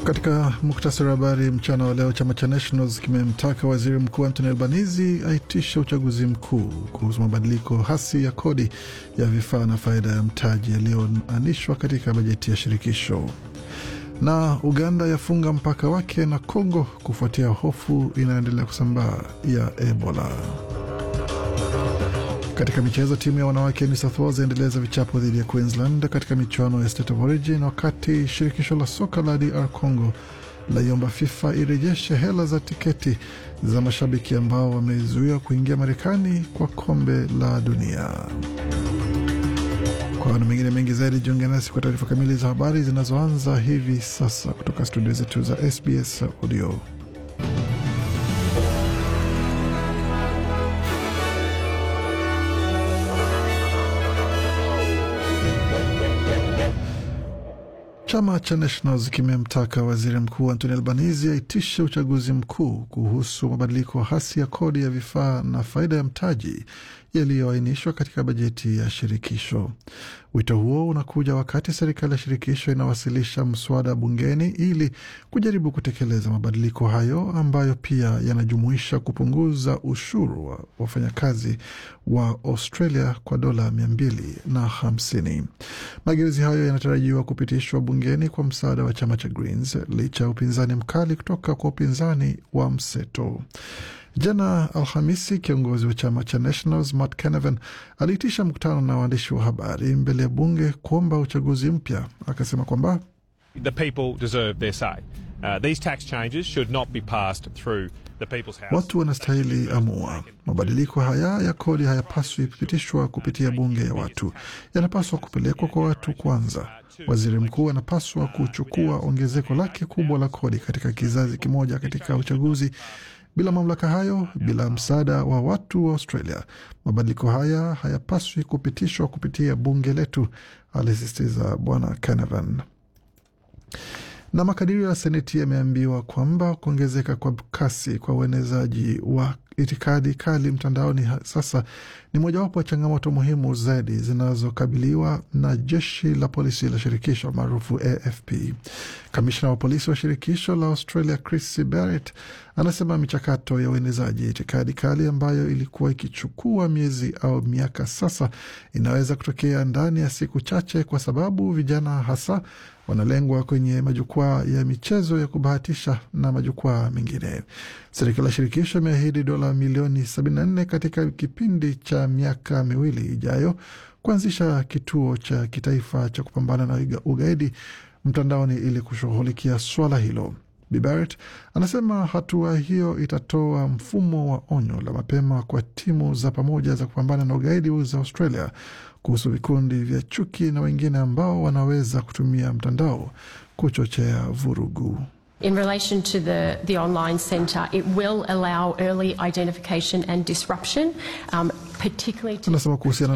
Katika muktasari wa habari mchana wa leo, chama cha Nationals kimemtaka waziri mkuu Anthony Albanese aitishe uchaguzi mkuu kuhusu mabadiliko hasi ya kodi ya vifaa na faida ya mtaji yaliyoanishwa katika bajeti ya shirikisho. Na Uganda yafunga mpaka wake na Kongo kufuatia hofu inayoendelea kusambaa ya Ebola. Katika michezo, timu ya wanawake ya New South Wales yaendeleza vichapo dhidi ya Queensland katika michuano ya State of Origin, wakati shirikisho la soka la DR Congo laiomba FIFA irejeshe hela za tiketi za mashabiki ambao wamezuiwa kuingia Marekani kwa kombe la dunia. Kwa na mengine mengi zaidi, jiunge nasi kwa taarifa kamili za habari zinazoanza hivi sasa kutoka studio zetu za SBS Audio. Chama cha Nationals kimemtaka waziri mkuu Anthony Albanese aitishe uchaguzi mkuu kuhusu mabadiliko hasi ya kodi ya vifaa na faida ya mtaji yaliyoainishwa katika bajeti ya shirikisho. Wito huo unakuja wakati serikali ya shirikisho inawasilisha mswada bungeni ili kujaribu kutekeleza mabadiliko hayo ambayo pia yanajumuisha kupunguza ushuru wa wafanyakazi wa Australia kwa dola mia mbili na hamsini. Mageuzi hayo yanatarajiwa kupitishwa bungeni kwa msaada wa chama cha Greens licha ya upinzani mkali kutoka kwa upinzani wa mseto. Jana Alhamisi, kiongozi wa chama cha Nationals Matt Canavan aliitisha mkutano na waandishi wa habari mbele ya bunge kuomba uchaguzi mpya. Akasema kwamba The people deserve their say. Uh, these tax changes should not be passed through the people's house. watu wanastahili amua. Mabadiliko haya ya kodi hayapaswi kupitishwa kupitia bunge ya watu, yanapaswa kupelekwa kwa watu kwanza. Waziri mkuu anapaswa kuchukua ongezeko lake kubwa la kodi katika kizazi kimoja katika uchaguzi bila mamlaka hayo, bila msaada wa watu wa Australia, mabadiliko haya hayapaswi kupitishwa kupitia bunge letu, alisisitiza Bwana Canavan. Na makadirio ya Seneti yameambiwa kwamba kuongezeka kwa kasi kwa uenezaji wa itikadi kali mtandaoni sasa ni mojawapo ya changamoto muhimu zaidi zinazokabiliwa na jeshi la polisi la shirikisho maarufu AFP. Kamishna wa polisi wa shirikisho la Australia Chris Barrett anasema michakato ya uenezaji itikadi kali ambayo ilikuwa ikichukua miezi au miaka sasa inaweza kutokea ndani ya siku chache, kwa sababu vijana hasa wanalengwa kwenye majukwaa ya michezo ya kubahatisha na majukwaa mengine. Serikali ya shirikisho imeahidi dola milioni 74 katika kipindi cha miaka miwili ijayo kuanzisha kituo cha kitaifa cha kupambana na ugaidi mtandaoni ili kushughulikia swala hilo. Bi Barrett anasema hatua hiyo itatoa mfumo wa onyo la mapema kwa timu za pamoja za kupambana na ugaidi za Australia kuhusu vikundi vya chuki na wengine ambao wanaweza kutumia mtandao kuchochea vurugu. In relation to the, the online centre, it will allow early identification and disruption, um, particularly to Anasema kuhusiana